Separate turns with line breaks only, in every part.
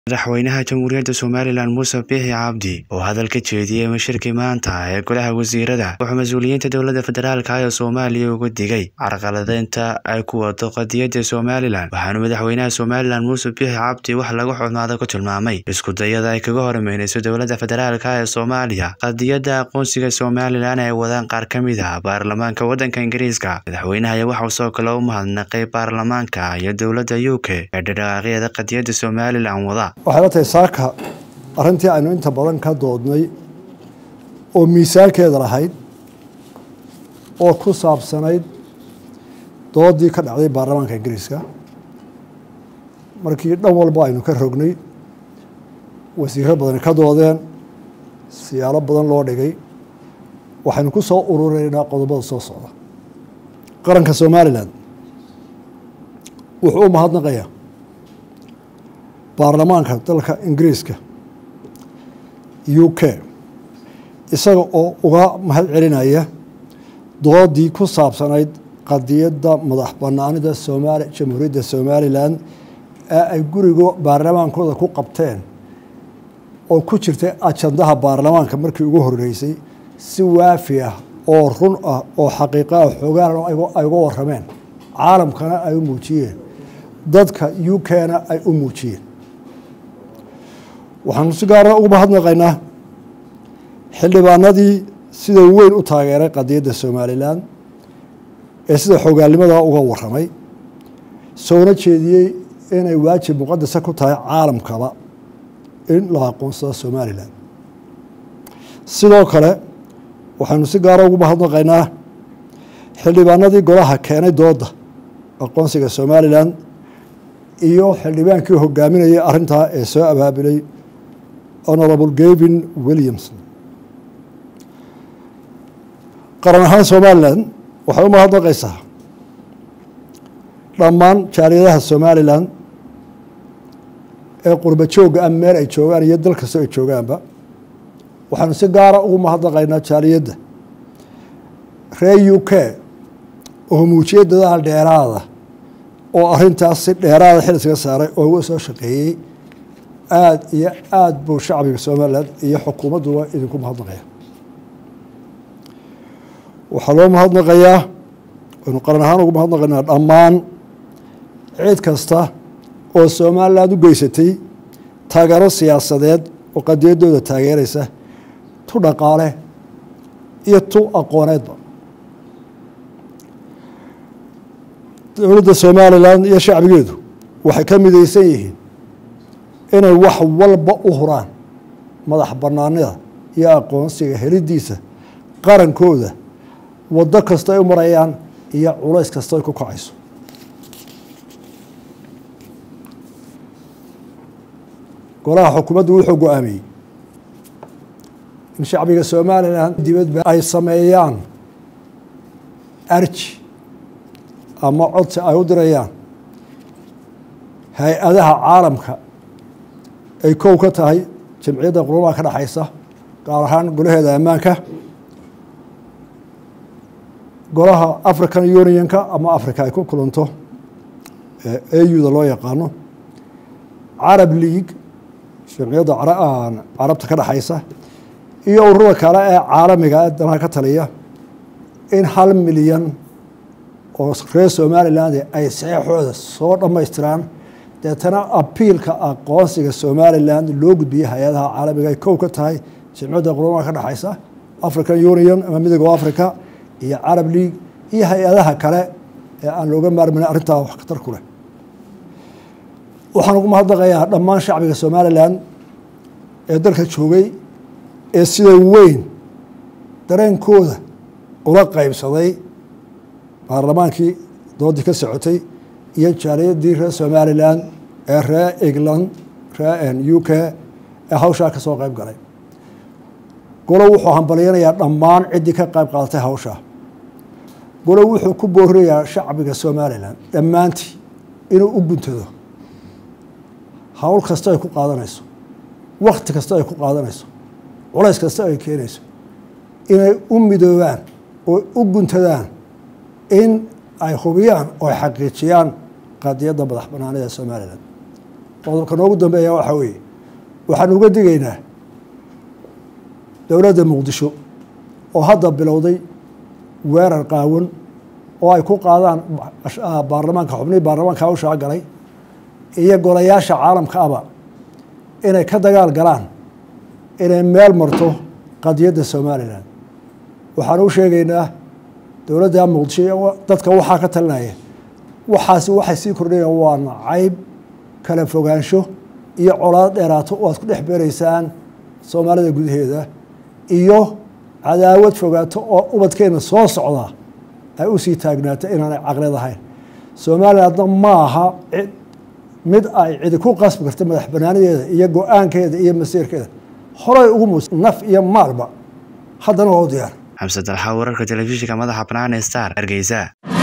madaxweynaha jamhuuriyadda somalilan muuse biixi cabdi oo hadal ka jeediyey mashirkii maanta ee golaha wasiirada wuxuu mas-uuliyiinta dowladda federaalka ee soomaaliya uga digay carqaladeynta ay ku wado qadiyadda somalilan waxaanu madaxweynaha somalilan muuse biixi cabdi wax lagu xumaado ku tilmaamay isku dayada ay kaga hormeyneyso dowladda federaalk ee soomaaliya qadiyadda aqoonsiga somalilan ay wadaan qaar ka mid ah baarlamaanka waddanka ingiriiska madaxweynaha ayaa waxauu soo kale u mahadnaqay baarlamaanka iyo dowladda u k ee dhadhaqaaqyada qadiyadda somalilan wada
waxay la tahay saaka arrintii aynu inta badan ka doodnay oo miisaankeeda lahayd oo ku saabsanayd doodii ka dhacday baarlamaanka ingiriiska markii dhan walba aynu ka rognay wasiiro badani ka doodeen siyaalo badan loo dhigay waxaynu ku soo urureynaa qodobada soo socda qaranka somalilan wuxuu u mahadnaqayaa baarlamaanka dalka ingiriiska u k isaga oo uga mahad celinaya doodii ku saabsanayd qadiyadda madax banaanida somaali jamhuuriyadda somalilan ee ay guriga baarlamaankooda ku qabteen oo ku jirtay ajandaha baarlamaanka markii ugu horeysay si waafi ah oo run ah oo xaqiiqa ah xoogaan ay uga warameen caalamkana ay u muujiyeen dadka u k-na ay u muujiyeen waxaanu si gaara ugu mahadnaqaynaa xildhibaanadii sida weyn u taageeray qadiyadda somalilan ee sida xogaalnimada uga waramay soona jeediyey inay waajib muqadasa ku tahay caalamkaba in la aqoonsado somalilan sidoo kale waxaynu si gaara ugu mahadnaqaynaa xildhibaanadii golaha keenay dooda aqoonsiga somalilan iyo xildhibaankii hogaaminayay arrintaa ee soo abaabilay honorable gavin williamson qaran ahaan somalilan waxay u mahadnaqaysaa dhammaan jaaliyadaha somalilan ee qurba joogga ah meel ay joogaan iyo dal kastoo ay joogaanba waxaanu si gaara ugu mahadnaqaynaa jaaliyadda reer u k oo muujiyay dadaal dheeraada oo arrintaas si dheeraada xil iskaga saaray oo uga soo shaqeeyey aada iyo aada buu shacbiga somalilan iyo xukuumadduba idinku mahadnaqaya waxaa loo mahadnaqayaa waynu qaran ahaan ugu mahadnaqaynaa dhammaan cid kasta oo somalilan u geysatay taageero siyaasadeed oo qadiyaddooda taageeraysa tu dhaqaale iyo tu aqooneedba dowladda somalilan iyo shacbigeedu waxay ka midaysan yihiin inay wax walba u huraan madax banaanida iyo aqoonsiga helidiisa qarankooda waddo kasta ay u marayaan iyo culays kasta ay ku kacayso golaha xukuumaddu wuxuu go-aamiyey in shacbiga somalilan dibadba ay sameeyaan arji ama codsi ay u dirayaan hay-adaha caalamka ay kow ka tahay jamciyadda qurumaha ka dhexaysa gaar ahaan golaheeda ammaanka golaha african unionka ama africa ay ku kulanto auda loo yaqaano carab league jamciyadda carabta ka dhexaysa iyo ururada kale ee caalamiga ee danaha ka taliya in hal milyan oo reer somaliland ay saxeixooda soo dhammaystiraan deetana abiilka aqoonsiga somalilan loo gudbiyey hay-adaha caalamiga ay kow ka tahay jimciyadda qurumaha ka dhexaysa african union ama midooga africa iyo carab league iyo hay-adaha kale ee aan looga maarmayn arrintaa wax khatar ku leh waxaan ugu mahadnaqayaa dhammaan shacbiga somalilan ee dalka joogay ee sida weyn dareenkooda ula qeybsaday baarlamaankii doodii ka socotay iyo jaaliyadii reer somalilan ee reer england reer u k ee hawshaa ka soo qeyb galay golo wuxuu hambalyanayaa dhammaan ciddii ka qeyb qaadatay hawshaa golo wuxuu ku boorinayaa shacbiga somalilan dhammaantii inuu u guntado hawl kasta ay ku qaadanayso wakti kasta ay ku qaadanayso culays kasta ay keenayso inay u midoobaan oo u guntadaan in ay hubiyaan oo ay xaqiijiyaan qadiyadda madax banaanida somalilan qodobka noogu dambeeya waxaa weeye waxaan uga digaynaa dowladda muqdisho oo hadda bilowday weerar qaawan oo ay ku qaadaan baarlamaanka xubnihii baarlamaanka hawshaa galay iyo golayaasha caalamka aba inay ka dagaal galaan inay meel marto qadiyadda somalilan waxaan u sheegaynaa dowladda muqdisho iyo dadka waxaa ka talinaya waxaasi waxay sii kordhayaan waa nacayb kala fogaansho iyo colaad dheeraato oo aad ku dhex beeraysaan soomaalida gudaheeda iyo cadaawad fogaato oo ubadkeena soo socda ay usii taagnaata inaanay caqlid ahayn somalilandna ma aha mid ay cidi ku qasbi karta madax banaanadeeda iyo go-aankeeda iyo masiirkeeda horay ugu mus naf iyo maalba haddana waa u diyaar
xamse dalxa wararka telefishinka madaxa banaan ee star hargeysa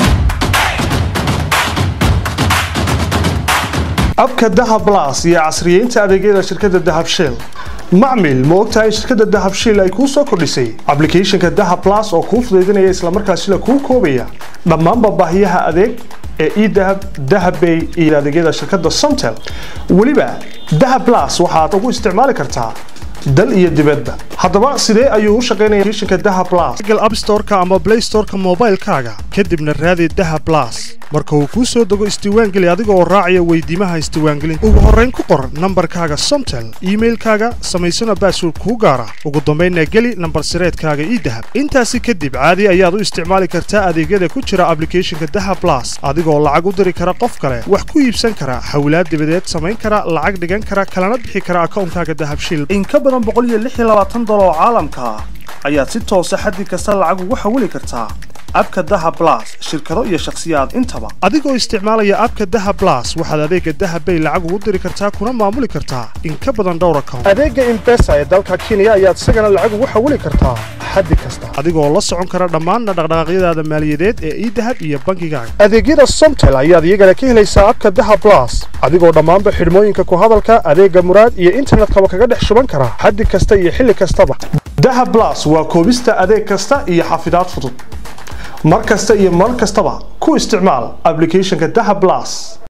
abka dahab blas iyo casriyeynta adeegyada shirkadda dahab shell macmil ma ogtahay in shirkadda dahab shell ay kuu soo kordhisay ablicathonka dahab blas oo kuu fudaydinaya islamarkaasina kuu koobaya dhammaanba baahiyaha adeeg ee edahab dahabbay iyo adeegyada shirkadda somtel weliba dahab blas waxaad ugu isticmaali kartaa dal iyo dibadba haddaba sidee ayuu u shaqaynaya applicationka dahab blas google app store-ka ama play store-ka moobaylkaaga kadibna raadi dahab blas marka uu kuu soo dego isdiiwaangeli adiga oo raacaya weydiimaha isdiiwaangelinta ugu horrayn ku qor nambarkaaga somtel iimailkaaga samaysana baasword kuu gaara ugu dambaynna geli nambar sireedkaaga ii dahab intaasi kadib caadi ayaad u isticmaali kartaa adeegyada ku jira ablicathonka dahab blas adigoo lacag u diri kara qof kale wax ku iibsan kara xawlaad dibadeed samayn kara lacag dhigan kara kalana bixi kara akawnkaaga dahab shil in ka badan boqoliyoaaoo caalamka ah ayaad si toosa xaddi kasta lacag ugu xawili kartaa abka daha blas shirkado iyo shakhsiyaad intaba adigoo isticmaalaya abka daha blas waxaad adeega dahabbay lacag ugu diri kartaa kuna maamuli kartaa in ka badan dhowr account adeega imbesa ee dalka kenya ayaad isagana lacag ugu xawili kartaa xaddi kasta adigoo la socon kara dhammaanna dhaqdhaqaaqyadaada maaliyadeed ee idahab iyo bankigaaga adeegyada somtel ayaad iyagana ka helaysaa abka daha blas adigoo dhammaanba xidhmooyinka ku hadalka adeega muraad iyo internetkaba kaga dhex shuban kara xaddi kasta iyo xilli kastaba daha blas waa koobista adeeg kasta iyo xafidaad fudud mar kasta iyo mar kastaba ku isticmaal ablicathonka daha blas